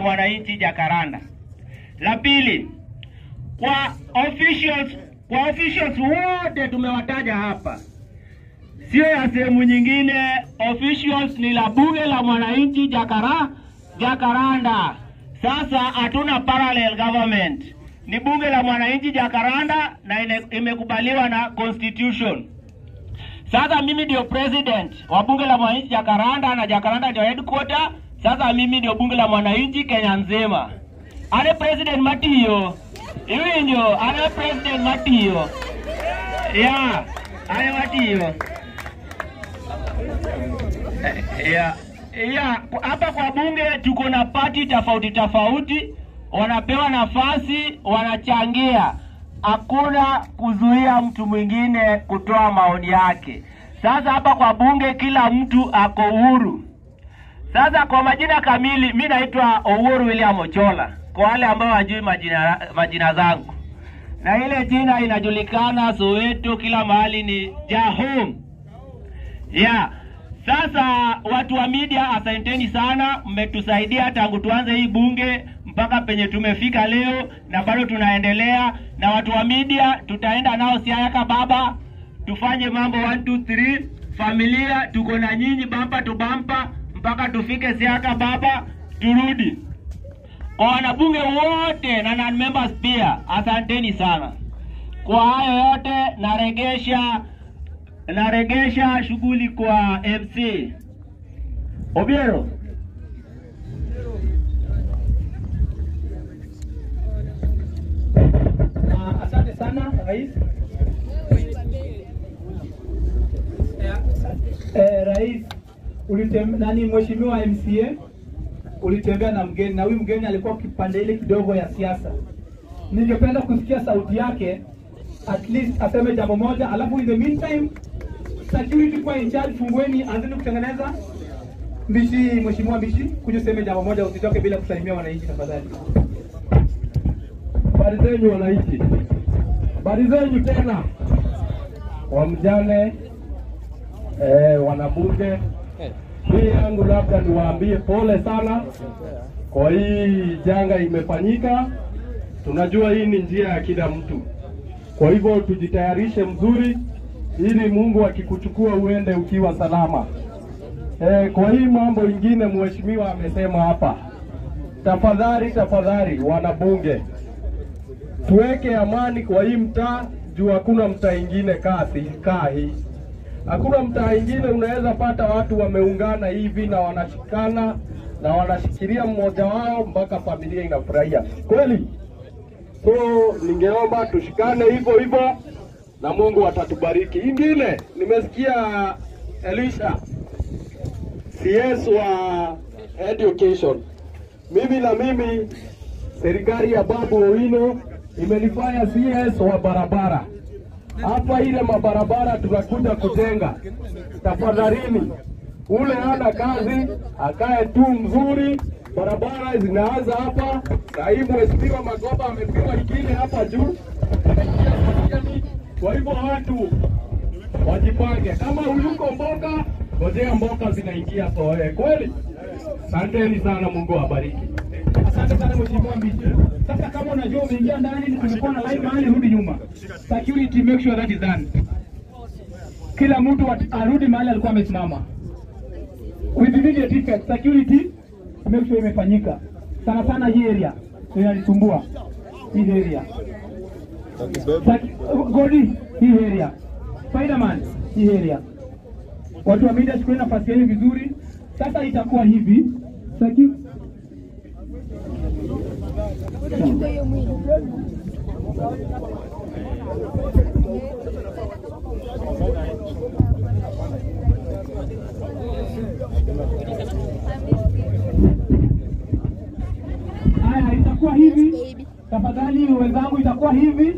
mwananchi Jakaranda. La pili, kwa officials, kwa officials wote tumewataja hapa, sio ya sehemu nyingine. Officials ni la bunge la mwananchi Jakara, Jakaranda. Sasa hatuna parallel government, ni bunge la mwananchi Jakaranda na ine- imekubaliwa na constitution. Sasa mimi ndio president wa bunge la mwananchi Jakaranda na Jakaranda ndio headquarter. Sasa mimi ndio bunge la mwananchi Kenya nzima. Ale president Matiyo iwinjo, ale president Matiyo ya ale Matiyo ya ya hapa kwa bunge tuko na pati tofauti tofauti, wanapewa nafasi, wanachangia. Hakuna kuzuia mtu mwingine kutoa maoni yake. Sasa hapa kwa bunge kila mtu ako uhuru. Sasa kwa majina kamili, mi naitwa Owuor William Ochola, kwa wale ambao wajui majina, majina zangu, na ile jina inajulikana Soweto, kila mahali ni Jahom. Yeah. Sasa watu wa media, asanteni sana, mmetusaidia tangu tuanze hii bunge mpaka penye tumefika leo, na bado tunaendelea. Na watu wa media tutaenda nao Siayaka Baba, tufanye mambo 1 2 3 familia, tuko na nyinyi bampa tu bampa mpaka tufike Siayaka Baba, turudi. Kwa wanabunge wote na non members pia, asanteni sana. Kwa hayo yote naregesha naregesha shughuli kwa MC Obiero. Ah, asante sana rais. Eh, eh, rais ulitem, nani mheshimiwa MCA ulitembea na mgeni na huyu mgeni alikuwa kipande ile kidogo ya siasa. Ningependa kusikia sauti yake at least aseme jambo moja, alafu in the meantime security kwa in charge, fungueni, anzeni kutengeneza. Mbishi, mheshimiwa Mbishi, kuja useme jambo moja, usitoke bila kusalimia wananchi tafadhali. Habari zenyu wananchi, habari zenyu tena wamjane, eh, wanabunge. Mimi yangu labda niwaambie pole sana kwa hii janga imefanyika. Tunajua hii ni njia ya kila mtu, kwa hivyo tujitayarishe mzuri, ili Mungu akikuchukua uende ukiwa salama. Eh, kwa hii mambo ingine mheshimiwa amesema hapa, tafadhali tafadhali, wanabunge tuweke amani kwa hii mtaa juu hakuna mtaa ingine kasi kaa hii. Hakuna mtaa ingine unaweza pata watu wameungana hivi na wanashikana na wanashikilia mmoja wao mpaka familia inafurahia kweli. So ningeomba tushikane hivyo hivyo na Mungu atatubariki. Ingine nimesikia Elisha CS wa education, mimi na mimi serikali ya Babu Owino imenifanya CS wa barabara hapa. Ile mabarabara tunakuja kujenga, tafadhalini, ule hana kazi akae tu mzuri. Barabara zinaanza hapa, na hii mheshimiwa Magoba amepewa ingine hapa juu. Kwa hivyo watu wajipange, kama uyuko mboga, ngojea mboga zinaingia soe. Kweli, asanteni sana, Mungu awabariki. Asante sana mheshimiwa Mbishi. Sasa kama unajua umeingia ndani, kulikuwa na line mahali, rudi nyuma. Security make sure that is done. Kila mtu at- arudi mahali alikuwa amesimama. With immediate effect, security make sure imefanyika. Sana sana hii area inanisumbua. Hii area. Saki- Godi, hii area. Spiderman, hii area. Watu wa media chukueni nafasi yenu vizuri. Sasa itakuwa hivi. Security Haya, itakuwa hivi. Tafadhali wenzangu, itakuwa hivi.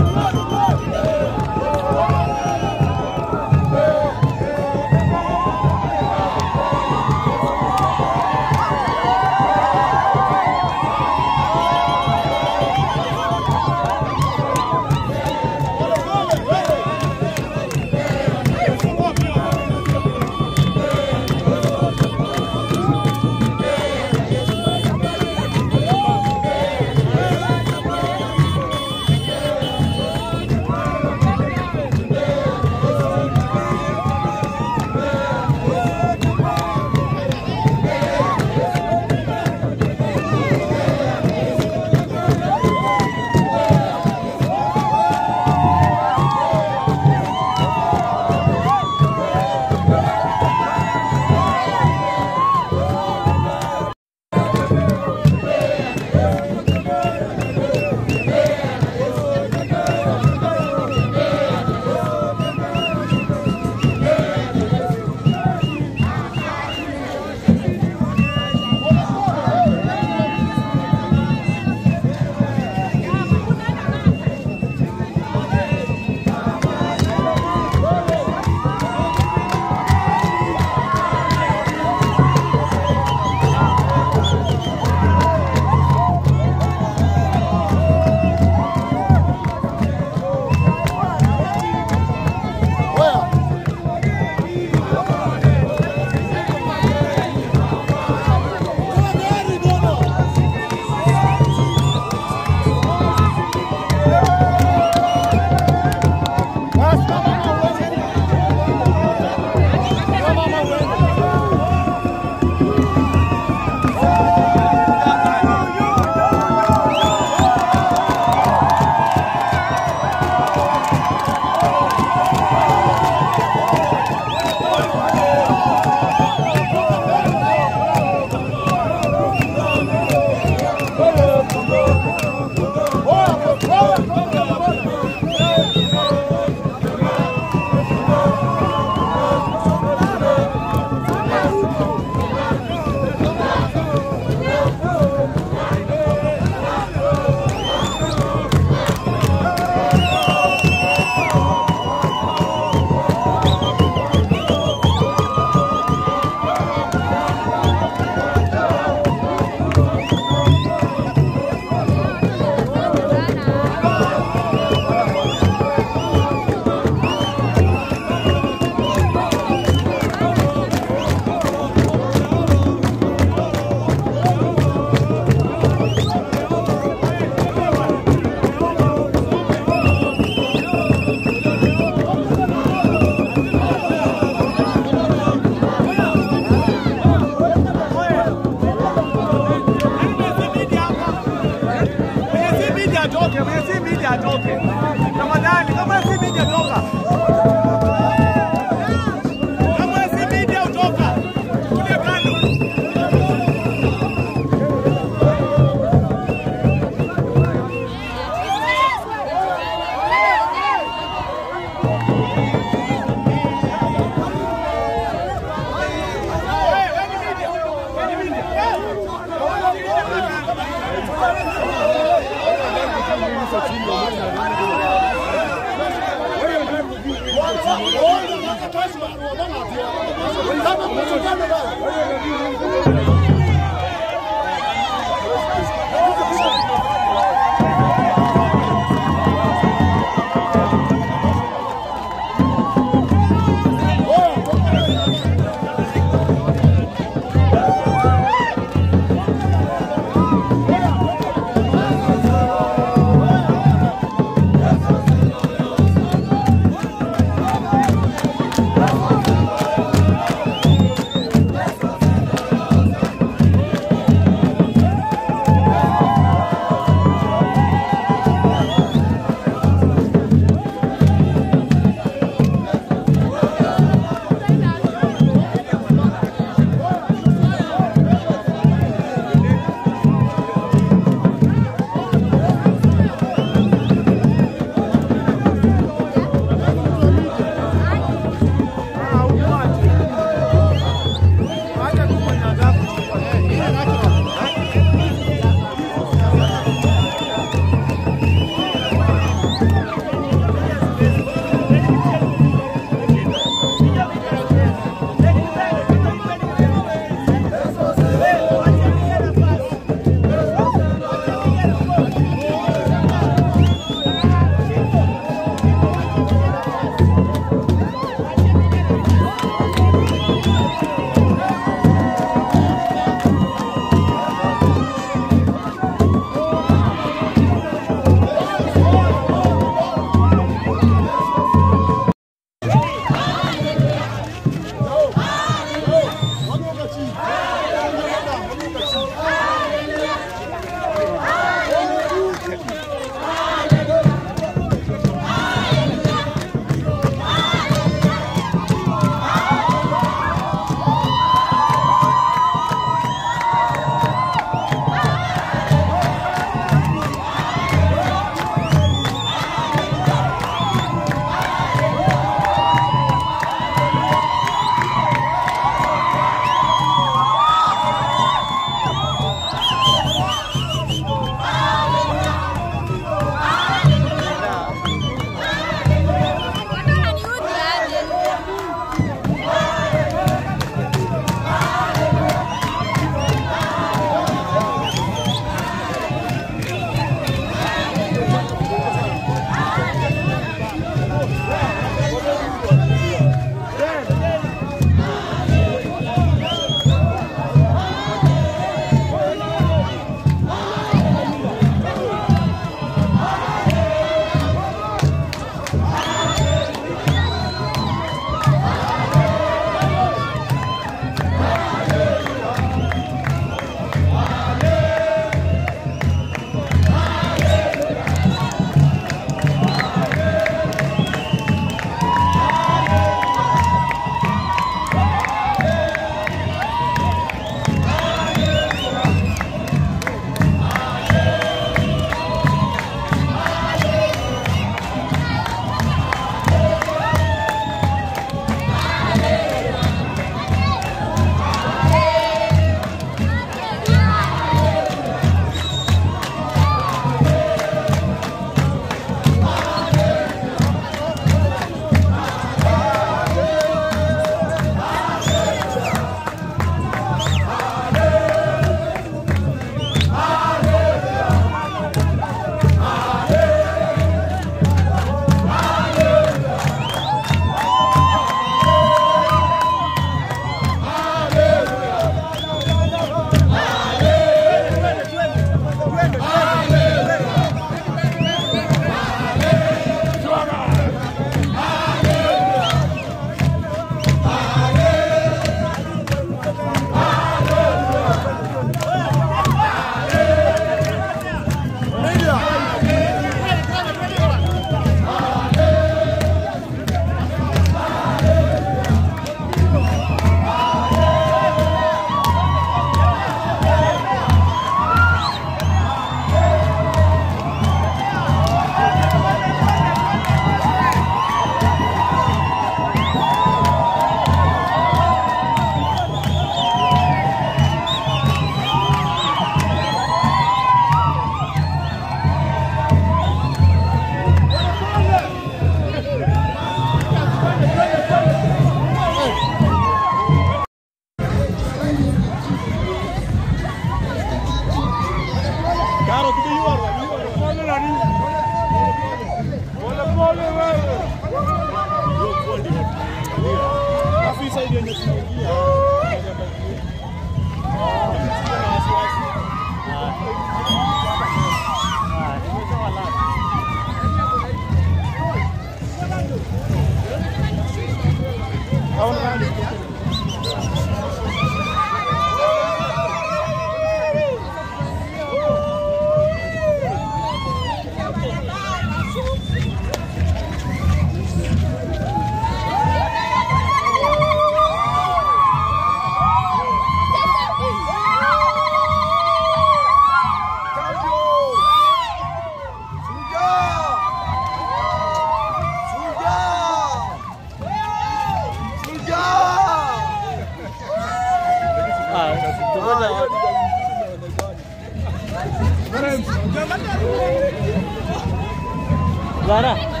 Lara.